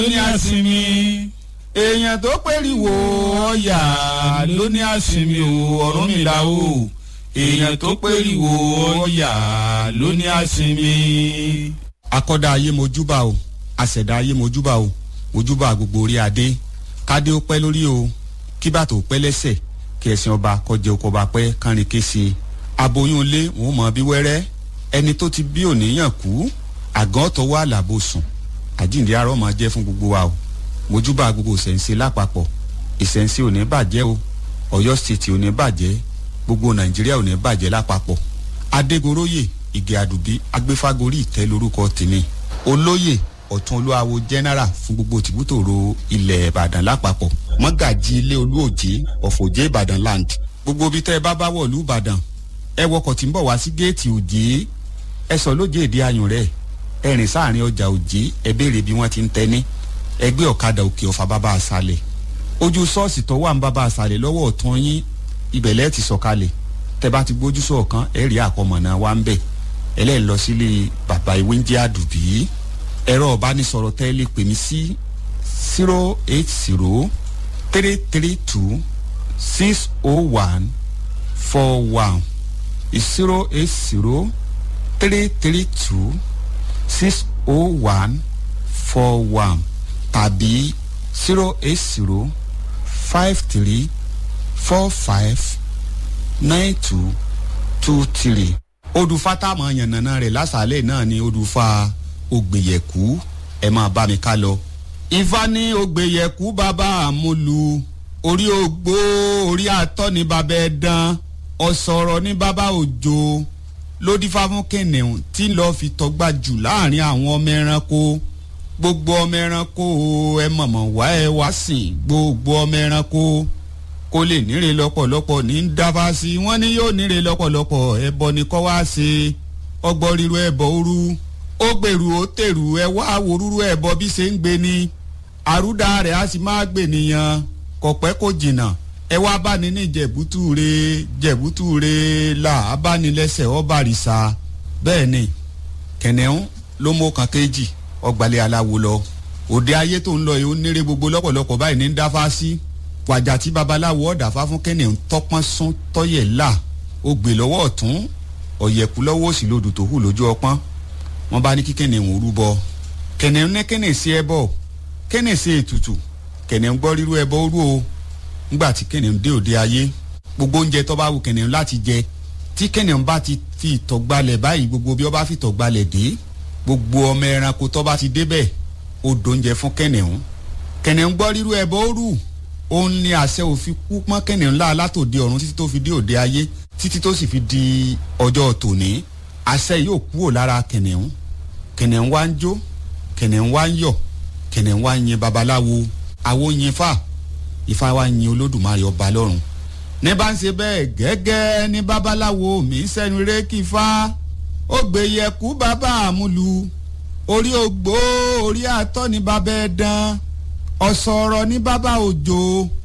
ló ní àsinmi èèyàn tó pèrìwò ọ̀yà ló ní àsinmi o Ọ̀rúnmìlà o èèyàn tó pèrìwò ọ̀yà ló ní àsinmi. akọ́dá ayé mojúbà o àṣẹ̀dá ayé mojúbà o mojúbà gbogbo orí adé kádé ó pẹ́ lórí o kí bàtò ó pẹ́ lẹ́sẹ̀ kí ẹ̀sìn ọba kọjá oko ọba pẹ́ kánrin kése aboyún ilé wọn ò mọ bí wẹ́rẹ́ ẹni tó ti bí òníyàn kú àgàn tọwọ́ àlàbò sùn àjíǹde arọ́ máa jẹ́ fún gbogbo wa o mojúbà gbogbo ìṣẹ̀ǹsẹ̀ lápapọ̀ ìṣẹ̀ǹsẹ̀ ò ní bàjẹ́ o ọ̀yọ́ stéètì ò ní bàjẹ́ gbogbo nàìjíríà ò ní bàjẹ́ lápapọ̀ adégoróyè ìgè àdùbí agbéfágorí ìtẹ́ lórúkọ tèmi olóyè ọ̀tún olúwawo general fún gbogbo tìbútòrò ilẹ̀ ìbàdàn lápapọ̀ mọ́gàjì ilé olúòjé ọ̀fọ̀jẹ́ ìbàdàn land gbogbo ibi tẹ́ ẹ bá bá wọ̀lú ìbàdàn ẹ wọkọ̀ tí ń bọ̀ wá sí géètì òjé ẹ sọ lóje èdè ayùn rẹ̀ ẹ rìn sáàrin ọjà òjé ẹ béèrè bí wọ́n ti ń tẹ́ ní ẹgbẹ́ ọ̀kadà òkè ọ̀fà bàbá àṣàlẹ̀ ojú ṣọ́ọ̀ṣì tó wà ń bàbá àṣàlẹ̀ lọ́wọ́ ọ̀tún yín ibẹ̀ lẹ́ẹ̀ ti sọ̀kalẹ̀ tẹ́ bá ti gbójú sọ̀kan ẹ rí àkọmọ̀nà wa ń bẹ̀ ẹlẹ́yìn lọ sílé bàbá ìwé ń jẹ́ àdùbí ẹ̀rọ ọ̀bánisọ̀rọ̀ tẹ́ lè pè mí sí zero eight zero three three two six oh one four one zero eight zero three three two six oh one four one tàbí zero eight zero five three four five nine two two three. odùfà táwọn yànnàná rẹ̀ lásàálẹ̀ náà ni odùfà ògbèyẹ̀kú ẹ máa bá mi ká lọ. ifá ní ògbèyẹ̀kú bàbá àmúlu orí ogbó orí àtọ́ ní bàbá ẹ̀dán ọ̀sọ̀rọ̀ ní bàbá òjò lódìfá fún kìnìún tí lọ́ọ́ fi tọ́gbà jù láàrin àwọn ọmọ ẹranko gbogbo ọmọ ẹranko ẹ mọ̀mọ̀ wá ẹ wá sìn gbogbo ọmọ ẹranko kó lè níre lọ́pọ̀lọpọ̀ ní dábàá sí wọ́n ní yóò níre lọ́pọ̀lọpọ̀ ẹbọ ni kọ́ wá ṣe ọgbọ́n ríru ẹbọ òru ó gbèrú ó tèrú ẹ wá wòrúrú ẹbọ bí ṣe ń gbé ni àrúdà rẹ̀ á sì máa gbè nìyàn kọ̀pẹ́ kò jìnnà ẹ wá bá ní ní jẹ̀bútúre jẹ̀bútúre là á bá ní lẹ́sẹ̀ ọba àrìsà bẹ́ẹ̀ ni kẹ̀nẹ́hún ló mú kan kéjì ọgbàlẹ̀ aláwo lọ òde ayé tó ń lọ yìí ó nírè gbogbo lọ́pọ̀lọpọ̀ báyìí ní dáfá sí wàjà tí babaláwo ọ̀dàfá fún kẹ́nẹ̀ ń tọ́pọ́n sún tọ́yẹ̀ là ó gbè lọ́wọ́ ọ̀tún ọ̀yẹ̀kú lọ́wọ́ òsì lodò tó hù lójú ọpọ́n wọ́n bá ní kí kẹ́nẹ̀ ń rúbọ kẹ́nẹ̀ ń ní kẹ́nẹ̀ sí ẹbọ kẹ́nẹ̀ sí ètùtù kẹ́nẹ̀ ń gbọ́ rírú ẹbọ rú o ńgbà tí kẹ́nẹ̀ ń dé òde ayé gbogbo oúnjẹ tó bá wù kẹ́nẹ̀ ń láti jẹ tí kẹ́nẹ̀ ń bá ti fi ìtọ̀gbalẹ̀ báyìí gbogbo bí ó bá fi ìtọ̀gbalẹ̀ dé gbogbo ọmọ ẹranko tó bá ti débẹ̀ ó dóúnjẹ fún kẹ́nẹ̀hún kẹ́nẹ̀hún gbọ́ rírú ẹbọ rú òun ni àṣẹ òfin kú pọ́n kẹ́nẹ̀hún ńlá látòde ọ̀run títí tó fi dé òde ayé títí tó sì fi di ọjọ́ tòní àṣẹ yóò kúrò lára kẹ́nẹ̀hún kẹ́nẹ̀hún wá ń jó kẹ́nẹ̀hún wá ń yọ̀ kẹ́nẹ̀hún wá ń yin babaláwo àwo yin fà ifá wá ń yin olódùmarè ọba lọ́run ní bá ń ṣe bẹ́ẹ̀ gẹ́gẹ́ ní babaláwo mi ń sẹ́nu rékì fá ó gbé yẹ̀kú bàbá àmúlu orí ògbó orí àtọ́ ní bàbá ẹ̀dán ọ̀sọ̀rọ̀ ní bàbá òjò